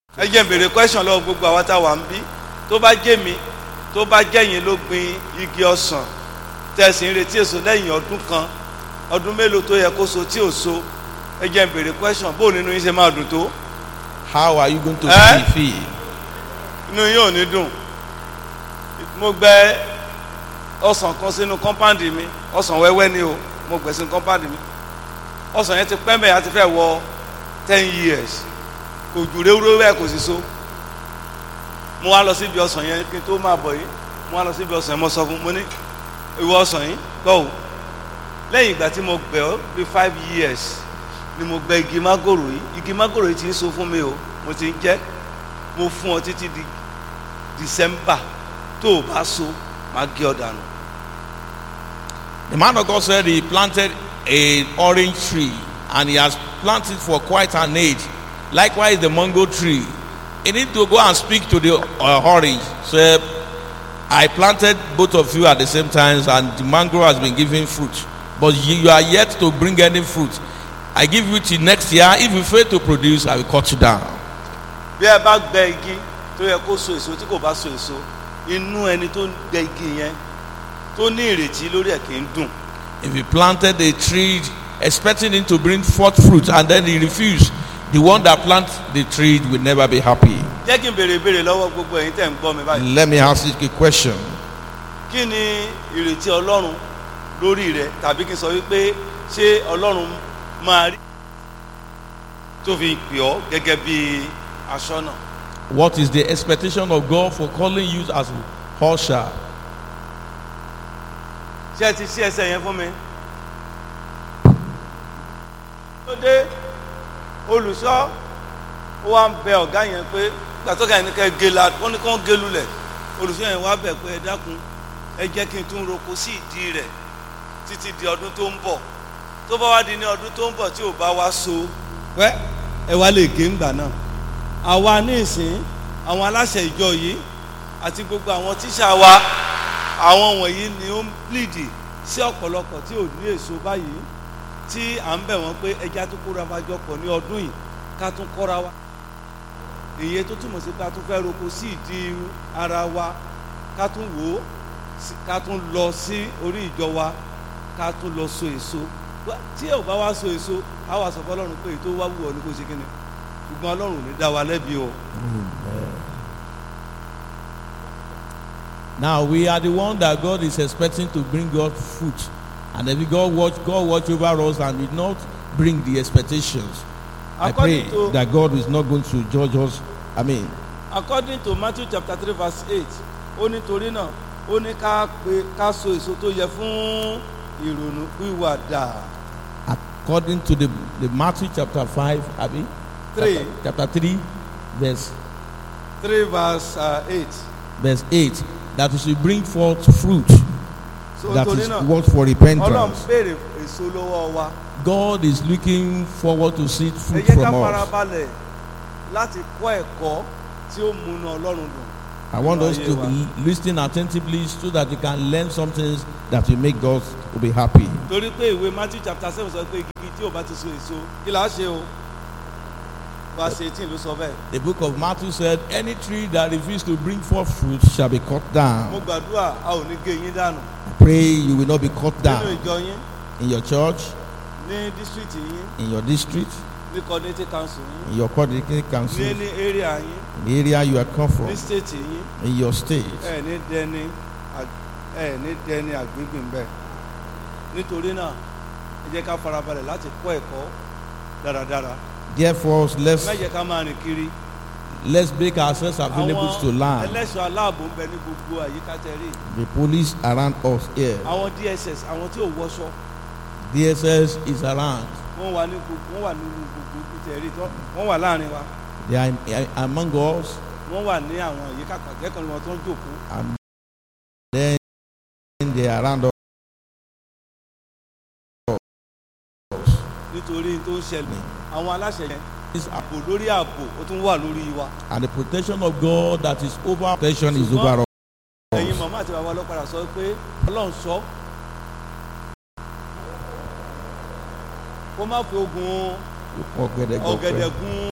ẹ jẹ́ n béèrè question lọ́wọ́ gbogbo àwa tá a wà ń bí tó bá jẹ́ mi tó bá jẹ́yìn ló gbin igi ọsàn tẹ̀sí ń retí èso lẹ́yìn ọdún kan ọdún mélòó tó yẹ kó so tí ò so ẹ jẹ́ n béèrè question bó nínú yín ṣe máa dùn tó How are you going to Eh? feel? inú yín ò ní dùn mo gbẹ ọsàn kan sínú compound mi ọsàn wẹ́wẹ́ ni o mo gbẹ sínú compound mi ọsàn yẹn ti pẹ́ mẹ́ẹ̀ àti fẹ́ wọ ten years kò jù réwúréwú ẹ̀ kò sì so mo wá lọ síbi ọsàn yẹn kí n tó máa bọ̀ yìí mo wá lọ síbi ọsàn yẹn mo sọ fún mo ní ìwọ ọsàn yìí gbọ́ o lẹ́yìn ìgbà tí mo gbẹ ọ́ bí five years ni mo gbẹ igi mágòrò yìí igi mágòrò yìí ti ń so fún mi o mo ti ń jẹ́ mo fún ọ títí di december tó o bá so máa gé ọ dànù. The man of God said he planted an orange tree and he has planted for quite an age. Likewise, the mango tree. He need to go and speak to the uh, orange. Say, I planted both of you at the same time and the mango has been giving fruit. But you, you are yet to bring any fruit. I give you till next year. If you fail to produce, I will cut you down. bí ẹ bá gbẹ igi tó yẹ kó so èso tí kò bá so èso inú ẹni tó ń gbẹ igi yẹn tó ní ìrètí lórí ẹ̀ kì í dùn If you planted a tree expecting it to bring forth fruit and then he refused, the one that planted the tree will never be happy. jẹ́ kí n béèrè ìbéèrè lọ́wọ́ gbogbo ẹ̀yin tẹ̀ ń gbọ́ mi báyìí Let me ask you a question. kí ni ìrètí ọlọ́run lórí rẹ tàbí kí n sọ wípé ṣé ọlọ́run máa rí tó fi pè ọ́ gẹ́gẹ́ bí aṣọ́nà What is the expectation of God for calling you as a usher? ṣé ẹ ti ṣí ẹsẹ̀ yẹn fún mi. tó dé olùṣọ́ ó wá ń bẹ ọ̀gá yẹn pé gbàtọ́gà yẹn ní kẹ́ gé la wọ́n ní kí wọ́n gé lulẹ̀ olùṣọ́ yẹn wá bẹ̀ pé ẹ dákun ẹ jẹ́ kí n tún roko sí ìdí rẹ̀ títí di ọdún tó ń bọ̀ tó bá wá di ní ọdún tó ń bọ̀ tí ò bá wá so wẹ́ ẹ wá lè gé ńgbà náà àwa ní ìsìn àwọn aláṣẹ ìjọ yìí àti gbogbo àwọn tíṣà wa àwọn wọ̀nyí ni ó ń plìdì sí ọ̀pọ̀lọpọ̀ tí ò ní èso báyìí tí à ń bẹ̀ wọ́n pé ẹja tó kóra wa jọ pọ̀ ní ọdún yìí ká tún kọ́ra wa èyí tó túmọ̀ sí pé a tún fẹ́ roko sí ìdí ara wa ká tún wò ó sí- ká tún lọ sí orí ìjọ wa ká tún lọ so èso Wá- tí ò bá wá so èso á wà sọ fọlọ́run pé èyí tó wá wù ọ́ ní kó ṣe kíni ṣùgbọ́n ọlọ́run ò ní dá wa lẹ́bi o. Now we are the one that God is expecting to bring God fruit. And if God watch God watch over us and did not bring the expectations. I pray According to- that God is not going to judge us. I mean, according to matthew chapter three verse eight ó ní torí náà ó ní ká pe ká so èso tó yẹ fún ìrònú pìwàdà according to the, the Matthew chapter 5, Abi? Three. Chapter, chapter 3, verse, three verse uh, eight verse 8, that we should bring forth fruit so that torí is náà worth for ọlọ́run repentance. béèrè èso lọ́wọ́ wa God is looking forward to see ẹ fruit jẹ́ ká from us. farabalẹ̀ láti kọ́ ẹ̀kọ́ tí ó múnú ọlọ́run dùn I want us Ayé to wa. l- listen attentively so that you can learn some things that will make God to be happy. torí pé ìwé matthew chapter seven sọ pé igi tí ò bá ti so èso kí là á ṣe o verse eighteen ló sọ bẹ́ẹ̀ The book of Matthew said, Any tree that refuses to bring forth fruit shall be cut mo down. gbàdúrà a ò ní gé yín dànù I pray you will not be cut nínú down ìjọ yín in your church, ní district yín in your district, ní community council yín in your coordinating ní council, ní area yín in the area you are come from, ní state yín in your state. ẹ ní dẹni ag- ẹ ní dẹni àgbégbè ńbẹ nítorí náà ẹ jẹ́ ká farabalẹ̀ láti kọ́ ẹ̀kọ́ dáradára Therefore, let's ẹ má jẹ́ ká máa rìn kiri let's make ourselves available to learn. ẹlẹ́ṣọ́ aláàbò ń bẹ ní gbogbo àyíká tẹ̀rí The police around us here. àwọn dss àwọn tí ò wọṣọ DSS is around. wọ́n wà ní gbogbo wọ́n wà nínú gbogbo tẹ̀rí wọ́n wà láàrin wa They are in- among us, wọ́n wà ní àwọn àyíká pàtẹ́kọ̀ọ́ ni wọ́n tó ń jòkó and then they are around us. nítorí tó ń ṣẹlẹ̀ àwọn aláṣẹ yẹn This ààbò lórí ààbò ó tún wà lórí wa and the protection of God that is over protection is over ẹ̀yin us. màmá àti bàbá ọlọ́pàá sọ pé ọlọ́run sọ kó má fi ogun ọ̀gẹ̀dẹ̀ ọ̀gẹ̀dẹ̀ gun